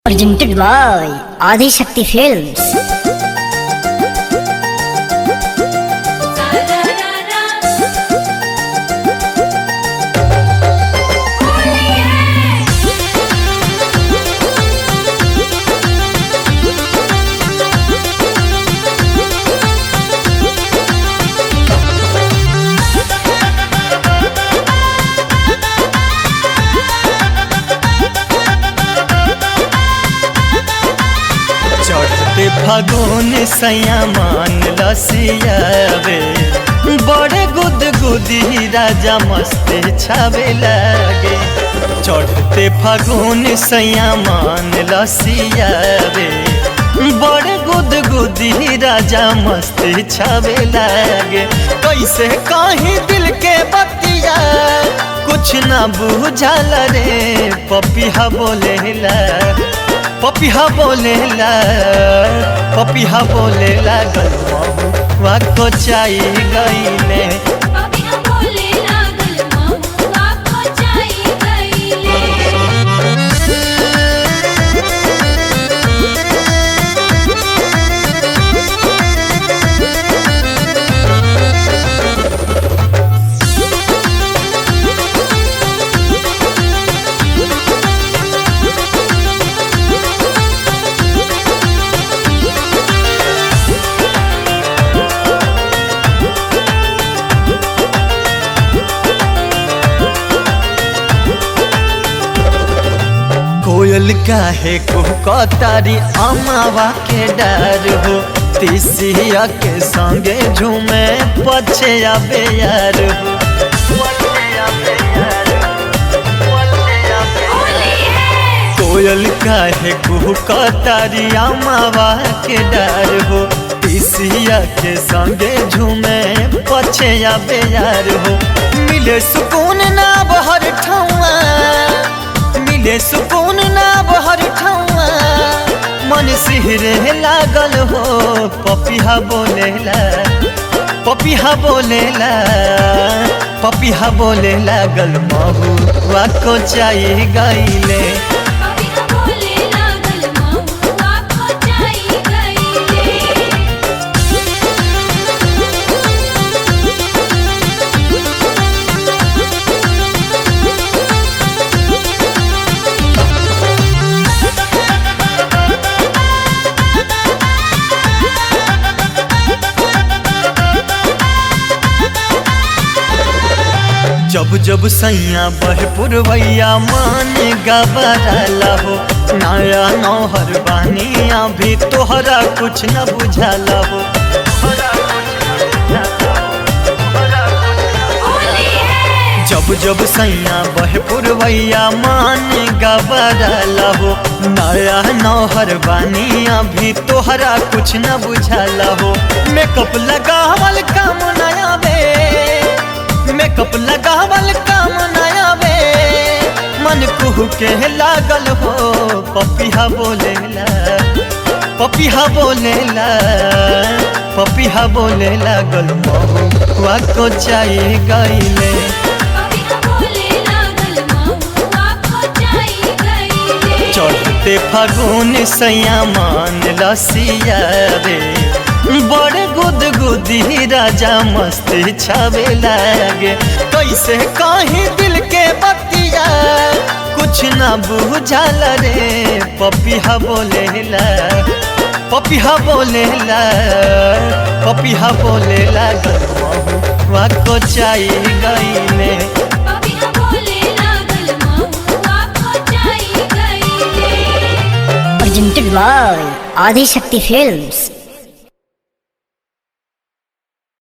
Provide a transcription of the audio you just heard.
Presented by Adi Shakti Films. चढ़ते फागुन सयामान लसियावे बड़े गुद गुदी राजा मस्ते छावे लागे चढ़ते फागुन सयामान लसियावे बड़े गुद गुदी राजा मस्ते छावे लागे कैसे कहीं दिल के बतिया कुछ ना बुझल रे पपिहा बोलेला पपिहा बोलेला पपिहा बोलेला गलवा को चाई गईले पपिया बोले लागल महुआ को चाई गईले कोयल काहे को कतारी अमावा के डर हो तिसिया के संगे झूमे पछे आबे यार हो पछे आबे यार हो, पछे आबे होली है कोयल काहे कुहू कतारिया मावा के डर हो तिसिया के संगे झूमे पछे या बेयार हो मिले सुकून ना बहर ठौआ मिले सुकून ना बहर ठौआ मन सिहरे लागल हो पपिहा बोलेला पपिहा बोलेला पपिहा बोले लागल महू को चाही गईले पपिया बोले लागल महुआ को चाई गईले जब जब सैया बह पुरवैया मान गबरला हो नया नौहर बानिया भी तोहरा कुछ न बुझाला हो होली है जब जब सैया बह पुरवैया मान गबरला हो नया नौहर बानिया भी तोहरा कुछ न बुझाला हो मेकअप लगावल काम नया वे मेकअप लगावल काम नया वे मन कुहू के लागल हो पपिहा बोलेला पपिहा बोलेला पपिहा बोले लागल महुआ को चाही गईले पपिया बोले लागल महुआ को चाई गईले चढ़ते फागुन सयामान लसिया रे बड़े गुद गुदी राजा मस्ती छावे लागे कैसे कहीं दिल के बतिया कुछ ना बुझल रे पपिहा बोलेला पपिहा बोलेला पपिहा बोलेला गलवा को चाही गईले पपिया बोले लागल महुआ को चाई गईले Presented by Adi Shakti Films.